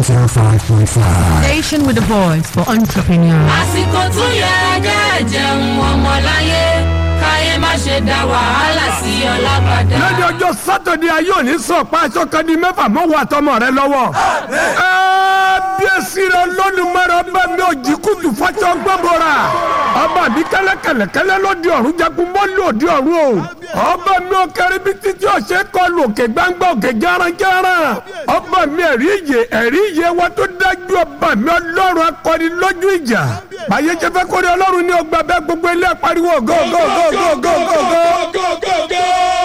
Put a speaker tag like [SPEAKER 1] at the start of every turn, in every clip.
[SPEAKER 1] 105.5.
[SPEAKER 2] Station with a voice for entrepreneurs.
[SPEAKER 3] àsìkò tún yẹ kẹ́ jẹun ọmọláyé káyé má ṣe dá wàhálà sí ọlábàdà.
[SPEAKER 4] lọ́jọ́ ọjọ́ sátọ̀dẹ̀ ayé òní sọ pa aṣọ kan di mẹ́fà mọ́ wà tọmọ rẹ lọ́wọ́. kábíyèsí rẹ lónìmọ̀rọ̀ ọba mi ò jí kùtù fọ́ṣọ gbọ́bọ̀ra. ọba mi kẹ́lẹ́kẹ́lẹ́kẹ́lẹ́ ló di ọ̀run jagun mọ́ lò di ọ̀run o. ọba mi ò kẹrin bí títí ọ̀sẹ̀ kọlu òkè gbangba òkè járanjáran. ọba mi ẹ̀rí ìyè ẹ̀rí ìyè wa tó dájú ọba mi ọlọ́run akọni lójú ìjà. báyé jẹ́ fẹ́ kórè ọlọ́run ní ọgbà bẹ́ẹ̀ gbogbo ilé pariwo go go go go go go go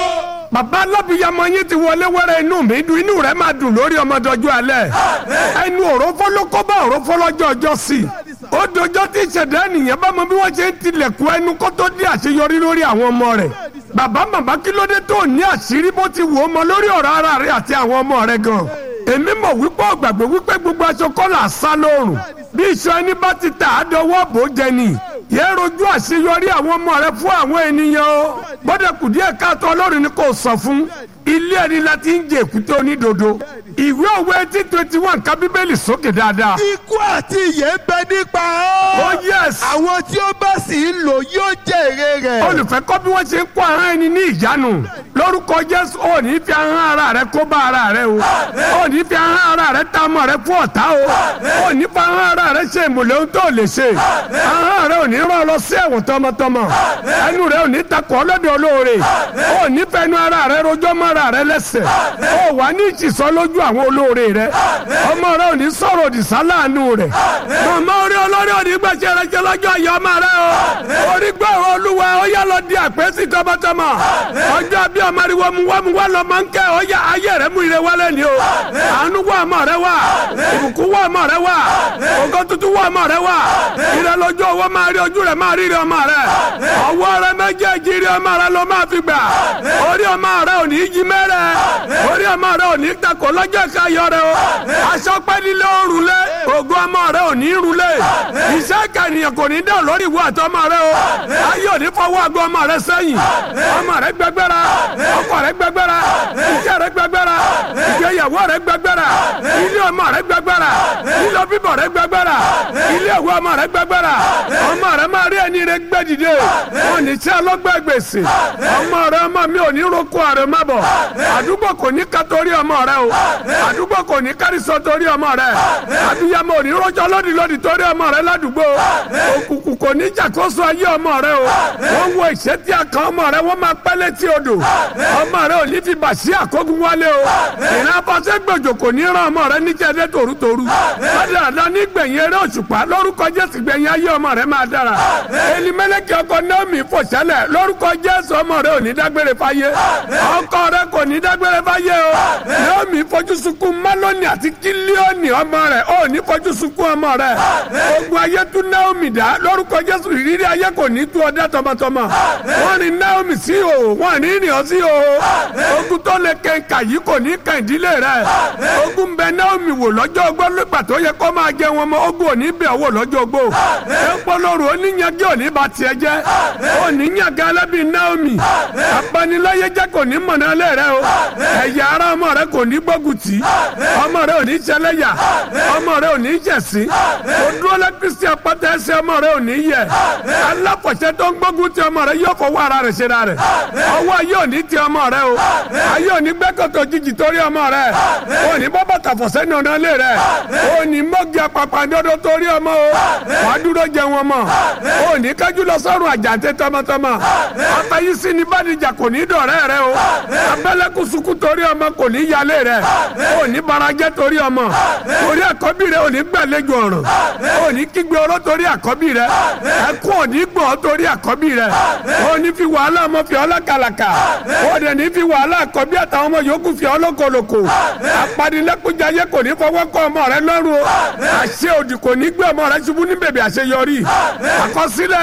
[SPEAKER 4] bàbá alábìyamọ yín ti wọlé wẹrẹ inú mi dùn inú rẹ máa dùn lórí ọmọdọjọ alẹ́ ẹnu òrófó ló kó bá òrófó lọ́jọ́ ọjọ́ sí i ó dojọ́ tí ìṣẹ̀dá ènìyàn bá mọ bí wọ́n ṣe ń tilẹ̀kùn ẹnu kó tó di àṣeyọrí lórí àwọn ọmọ rẹ̀ bàbá màmá kí ló dé tó ní àṣírí bó ti wò ó mọ lórí ọ̀rọ̀ ara rẹ̀ àti àwọn ọmọ rẹ̀ gan èmi mọ̀ wípé ọ̀gbàgbé wípé gbogbo aṣọ kọ́là sá lóòrùn bí iṣan ẹni bá ti tà á dọwọ́ bò jẹ ni yẹ rojú àṣeyọrí àwọn ọmọ rẹ fún àwọn ènìyàn o gbọ́dọ̀ kù díẹ̀ káàtó ọlọ́run ni kò sọ fún ilé ẹni la ti ń jẹ èkúté onídodo ìwé òwe eighteen twenty one ká bíbélì sókè dáadáa.
[SPEAKER 5] ikú àti ìyè ń bẹ nípa
[SPEAKER 4] oh
[SPEAKER 5] ọ́.
[SPEAKER 4] yes
[SPEAKER 5] àwọn tí ó bá sì ń lò yóò jẹ èrè rẹ̀.
[SPEAKER 4] olùfẹ́ kọ́ bí wọ́n ṣe ń kó ahọ́n ẹni ní ìjánu lórúkọ jésù ò ní fi ahọ́n ara rẹ kó bá ara rẹ o ò ní fi ahọ́n ara rẹ ta ọmọ rẹ fún ọ̀tá o ò ní fi ahọ́n ara rẹ ṣe ìmùlẹ̀ ohun tó lè ṣe ahọ́n rẹ ò ní rán ọ lọ sí ẹ̀wọ̀n tọmọtọmọ ẹnu rẹ ò ní takọ̀ ọlọ́dọ̀ olóore ò ní fẹnu ara rẹ rojọ́ mọ́ ara rẹ lẹ́sẹ̀ ò wà ní ìtìsọ́ lójú àwọn olóore rẹ ọmọ rẹ ò ní sọ̀rọ̀ òdì sáláàánú rẹ màmá orí olórí òní gbèsè rẹ jẹ lọ́jọ́ ayọ̀ ọmọ rẹ o orí gbọ́ ọ̀rọ̀ olúwa ó yá lọ di àpèsè tọmọtọmọ ọjọ́ bí ọmọ ariwo mu wá mu wá lọ máa ń kẹ́ ọ yá ayé rẹ mú ire wálé ni o àánú wá ọmọ rẹ wá ìbùkún wá ọmọ rẹ wá ògo tuntun wá ọmọ rẹ wá ire lójú owó máa rí ojú rẹ máa rí ire ọmọ rẹ ọwọ́ rẹ méjèèjì ire ọmọ rẹ ló máa fi gbà orí ọmọ rẹ ò ní í jí mẹ́rẹ̀ orí ọmọ rẹ ò ní í takò lọ́jọ́ ìkayọ̀ rẹ o aṣọ pẹ́ nílé òrùn lé ògo ọmọ rẹ ò ní í rú lé iṣẹ́ ìkànnìyàn kò ní dán lórí ìwọ àtọmọ rẹ o ayé ò ní fọwọ́ àgọ́ ọmọ rẹ sẹ́yìn ọmọ rẹ gbẹgbẹ́ra ọkọ rẹ gbẹgbẹ́ra iṣẹ́ rẹ gbẹgbẹ́ra ìgbéyàwó rẹ gbẹgbẹ́ra ilé ọmọ rẹ gbẹgbẹ́ra ilé bíbọ̀ rẹ gbẹgbẹ́ra ilé ìwé ọmọ rẹ gbẹgbẹ́ra ọmọ rẹ máa rí ẹni rẹ gbẹ dìde wọn ní tí ọlọ́gbẹ́ gbèsè ọmọ rẹ ọmọ mi ò ní roko àrẹ má bọ̀ àdúgbò kò ní ká torí ọmọ rẹ o àdúgbò kò ní kárísọ torí ọmọ rẹ àbíyamọ ò ní rọjò lódì lódì torí ọmọ rẹ ládùúgbò òkùnkùn kò ní jàkóso ayé ọmọ rẹ o wọn wo ìṣẹ́tí àkàn ọmọ rẹ wọn máa pẹ́ létí odò ọmọ rẹ ò ní fi bàṣí àkógun wálé o ìran afọṣẹ gbòjò kò ní rán ọmọ rẹ níjẹdẹ tòrútòrú lọ́dàdà nígbẹ̀yìn eré òṣùpá lórúkọ jésù gbẹ̀yìn ayé ọmọ rẹ máa dára elimẹlẹkẹ ọkọ naomi fòṣẹlẹ lórúkọ jésù ọmọ rẹ ò ní dágbére fáyé ọkọ rẹ kò ní dágbére fáyé o naomi fojú sunkún málónì àti kílíọ̀nì ọmọ rẹ ò ní fojú sunkún ọmọ rẹ ogun ayé tún naomi dá lórúkọ jésù ìrírí ayé kò ní tú ọdẹ tọmọtọmọ wọn ní naomi sí o wọn ní rìn ọ sí o ogun tó lè kẹńkà yìí kò ní kàn ìdílé rẹ ogun bẹ naomi wò lọ́jọ́ ogbó nígbà tó yẹ kó máa jẹ wọn mọ ogun ò ní bẹ̀ wò lọ́jọ́ ogbó epo lóru oníyanjú ò ní ba tiẹ̀ jẹ́ oníyanjú alábí naomi apaniláyé jẹ́ kò ní mọ̀nà lé rẹ o ẹ̀yà ara ọmọ rẹ kò ní gbógun tì ọmọ rẹ ò ní ṣẹlẹ́yà ọmọ rẹ ò ní jẹ̀sí kò dúró lẹ́ kristi apáta ẹsẹ̀ ọmọ rẹ ò ní yẹ aláfọ̀ṣẹ́ tó ń gbógun ti ọmọ rẹ yóò fọwọ́ ara rẹ̀ ṣe ra rẹ̀ ọwọ́ ayé ò ní ti ọmọ rẹ o ayé ò ní gbẹ́kọ̀tọ̀ jìjì torí ọmọ rẹ ò ní bọ́ bàtà fọ̀ṣẹ́ ní ọ̀nà lé rẹ ò ní mọ́gì apàpàǹdodo torí ọmọ o wàá dúró jẹ wọn mọ ò ní kájú lọ sọ́run àjàǹtẹ̀ tọmọtọmọ afẹ́yísí ni bàdìjà kò ní dọ̀rẹ́ rẹ o abẹ́lẹ́kùsùkù torí ọmọ kò ní yálé rẹ ò ní barajẹ́ torí ọmọ torí àkọ́bí rẹ ò ní gbàlejò ọ̀ràn ò ní kígbe oró torí àkọ́bí rẹ ẹkún ò ní gbọ́ torí àkọ́bí rẹ ò ní fi wàhálà ọmọ fi ọlá kàlàkà ò dẹ̀ ní fi wàhálà àkọ́bí àtàwọn ọmọ yòókù fi ọlọ́kọlọ́kọ apanilẹ́kùnjayé kò ní fọwọ́ kọ́ ọmọ rẹ lọ́rùn o àṣẹ òdì kò ní gbé ọmọ rẹ ṣubú ní bèbè àṣeyọrí àkọsílẹ̀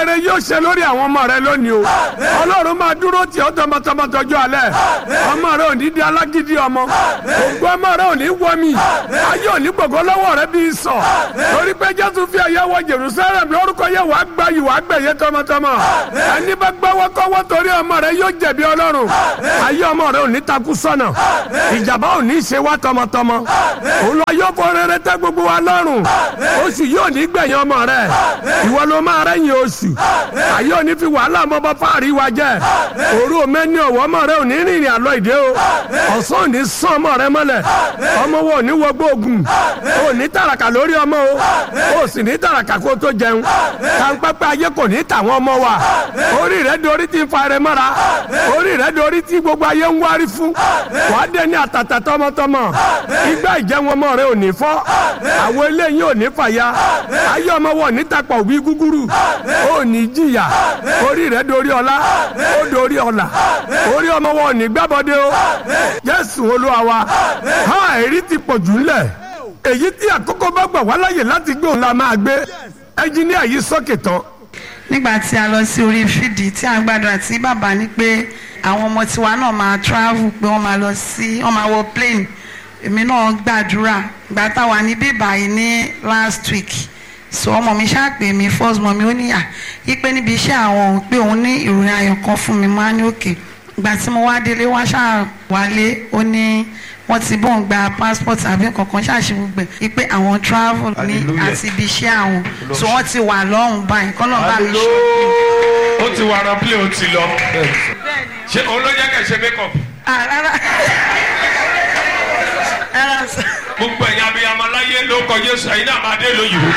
[SPEAKER 4] rere yóò ṣe lórí àwọn ọmọ rẹ lónìí o ọlọ́run máa dúró tì ọ́ tọmọtọmọ tọjú alẹ́ ọmọ rẹ ò ní di alágídí ọmọ ògbó ọmọ rẹ ò ní wọmi ayé ò ní gbogbo lọ́wọ́ rẹ bí sọ torí pé jésù fi ẹ̀yẹ wọ jerusalem lórúkọ yẹ wàá gbá yìí wàá gbẹ̀yẹ tọmọtọmọ ẹni bá gbọ́wọ́ kọ́wọ́ torí ọmọ rẹ yóò jẹ̀bi ọlọ́run ayé ọmọ rẹ ò ní takú sọ́nà ìjàmbá ò ní ṣe wá tọmọtọmọ òun lọ yóò fọ rere tẹ gbogbo wa lọ́rùn oṣù yóò ní gbẹ̀yìn ọmọ rẹ ìwọ ló máa rẹ́yìn oṣù ayé ò ní fi wàhálà mọ́bọ́ fáàrí wa jẹ́ òru òmẹ́ni ọ̀wọ́ ọmọ rẹ ò ní rìnrìn àlọ́ ìdè o ọ̀sán ò ní sán ọmọ rẹ mọ́lẹ̀ ọmọ wo ò ní wọgbó ogun ò ní tàràkà lórí ọmọ o ò sì ní tàràkà kó tó jẹun kàńpẹ́pẹ́ ayé kò ní tàwọn ọmọ wa orí rẹ dorí ti fa rẹ mọ́ra orí rẹ dorí ti gbogbo ayé ń wárí fún wàá dé ní àtàtà tọmọtọmọ igbá ìjẹun ọmọ rẹ ò ní fọ́ àwọn eléyìí ò ní fàya ayé ọmọ wọn ò ní tapọ̀ wí gúgúrú ò ní jìyà orí rẹ dorí ọlá ó dorí ọlà orí ọmọ wọn ò ní gbábọdé o jésù olúwa wa ha èrí ti pọ̀ jù ńlẹ̀ èyí tí àkókò bá gbà wá láyè láti gbé òun la máa gbé ẹnjíníà yìí sókè tán
[SPEAKER 1] nígbà tí a lọ sí orí fídì tí a gbàdúrà tí bàbá ní pé àwọn ọmọ tiwa náà máa travel pé wọ́n máa lọ sí wọ́n máa wọ plane èmi náà gbàdúrà ìgbà táwa ní bíbá yìí ní last week so ọmọ mi ṣàpè mí first mọ mi ó níyà yípe níbi iṣẹ́ àwọn pé òun ní ìròyìn ayọ̀ kan fún mi máa ní òkè ìgbà tí mo wá délé wá ṣáà wálé ó ní wọ́n ti bọ́n gba passport àbí kankan ṣáàṣì gbogbo ẹ̀ wípé àwọn travel ní àti ibi iṣẹ́ àwọn so wọ́n ti wà lọ́hùn báyìí kọ́nà bá mi ṣe.
[SPEAKER 6] ó ti wà rán plé ó ti lọ ṣé òun ló jẹ́ kẹ́ ṣe make up
[SPEAKER 1] Ah, rárá rárá sọ.
[SPEAKER 6] gbogbo ẹ̀yin abiyamọ láyé ló kọ Jésù ẹ̀yin náà máa dé lóyìnbó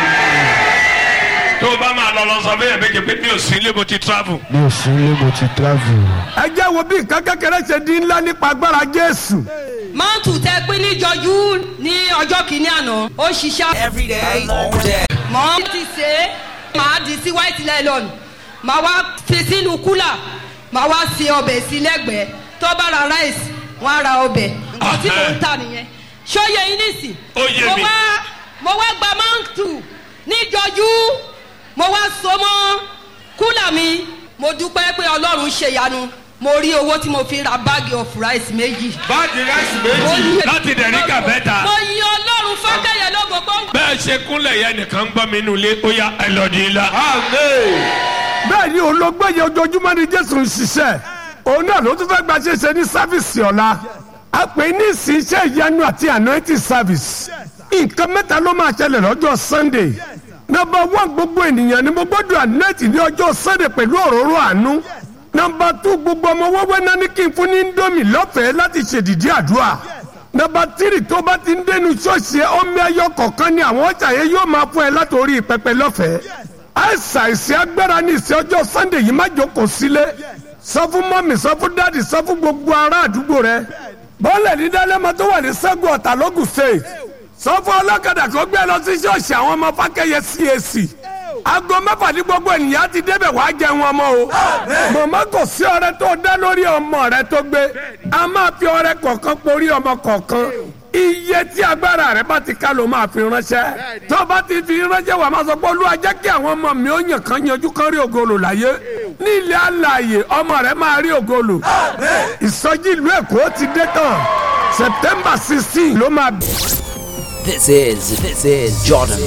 [SPEAKER 6] tó o bá máa lọ lọ sọ fún yẹn méje pé mi ò sí ilé mo ti travel.
[SPEAKER 5] mi ò sí ilé mo ti travel.
[SPEAKER 4] ẹ jẹ́ wo bí nǹkan kékeré ṣe di ńlá nípa agbára jésù
[SPEAKER 3] mọ́ǹtù tẹ pín níjọjú ní ọjọ́ kìíní àná ó ṣiṣẹ́.
[SPEAKER 7] every day, all day.
[SPEAKER 3] mọ́ ti ṣe é màá di sí white nylon màá wá fi sínú kúlà màá wá se ọbẹ̀ sí lẹ́gbẹ̀ẹ́ tó bá ra rice wọ́n á ra ọbẹ̀ nǹkan tí mò ń tà nìyẹn ṣóye yín nísì.
[SPEAKER 6] Ó yé
[SPEAKER 3] mo
[SPEAKER 6] mi.
[SPEAKER 3] wá mo wá gba mọ́ǹtù níjọjú mo wá so mọ́ kúlà mi mo dúpẹ́ pé ọlọ́run ṣèyanu mo rí owó tí mo fi ra báàgì of rice méjì.
[SPEAKER 6] báàgì ráìsì méjì láti dẹ̀ríkà bẹ́ta
[SPEAKER 3] mo yin ọlọ́run fákẹ́yẹ lógo tó ń
[SPEAKER 6] bẹ́ẹ̀ ṣe kúnlẹ̀ yẹn nìkan ń gbọ́ mi nínú ilé ó yá ẹ lọ dín in la.
[SPEAKER 4] bẹ́ẹ̀ ni olóògbé yẹn ojoojúmọ́ ni jésù ń ṣiṣẹ́ òun náà ló tún fẹ́ gba ṣeṣe ní sáfìsì ọ̀la a pè ní ìsìn iṣẹ́ ìyanu àti anointing service nǹkan mẹ́ta ló máa ṣẹlẹ̀ lọ́jọ́ sunday nọmba one gbogbo ènìyàn ni mo gbọ́dọ̀ anointing ní ọjọ́ sunday pẹ̀lú òróró àánú nọmba two gbogbo ọmọ wẹ́wẹ́ náà ní kí n fún ní indomie lọ́fẹ̀ẹ́ láti ṣèdìdí àdúrà nọmba tírì tó bá ti ń dénú ṣọ́ọ̀ṣì ẹ ọmọ ẹyọ kọ̀ọ̀kan ni àwọn ọjà yẹn yóò máa fún ẹ látòrí pẹpẹ lọ́fẹ̀ẹ́ àìsàn ìsìn agbára ní ìsìn ọjọ́ sunday yìí má jókòó sílé sọ fún mọ́mì sọ fún dáàdì sọ fún gbogbo ará àdúgbò rẹ bọ́ọ̀lẹ̀ ní dálẹ́mọ tó wà ní sẹ́gun ọ̀tà lógùn state sọ fún ọlọ́kadà kó gbé lọ sí ṣọ́ọ̀ṣì àwọn ọmọ fákẹ́yẹ cac aago mẹ́fà ní gbogbo ènìyàn ti débẹ̀ wàá jẹun ọmọ o mọ̀mọ́ kò sí ọrẹ tó dá lórí ọmọ rẹ tó gbé a máa fi ọrẹ kọ̀ọ̀kan porí ọmọ kọ̀ọ̀kan iye tí agbára rẹ bá ti ká ló máa fi ránṣẹ́ tó bá ti fi ránṣẹ́ wà máa sọ pé olúwa jẹ́ kí àwọn ọmọ mi ó yàn kán yanjú kán rí ògolo láyé ní ilé alààyè ọmọ rẹ máa rí ògolo ìsọjí ìlú èkó ti dé tán september sixteen ló máa.
[SPEAKER 7] This is this is Jordan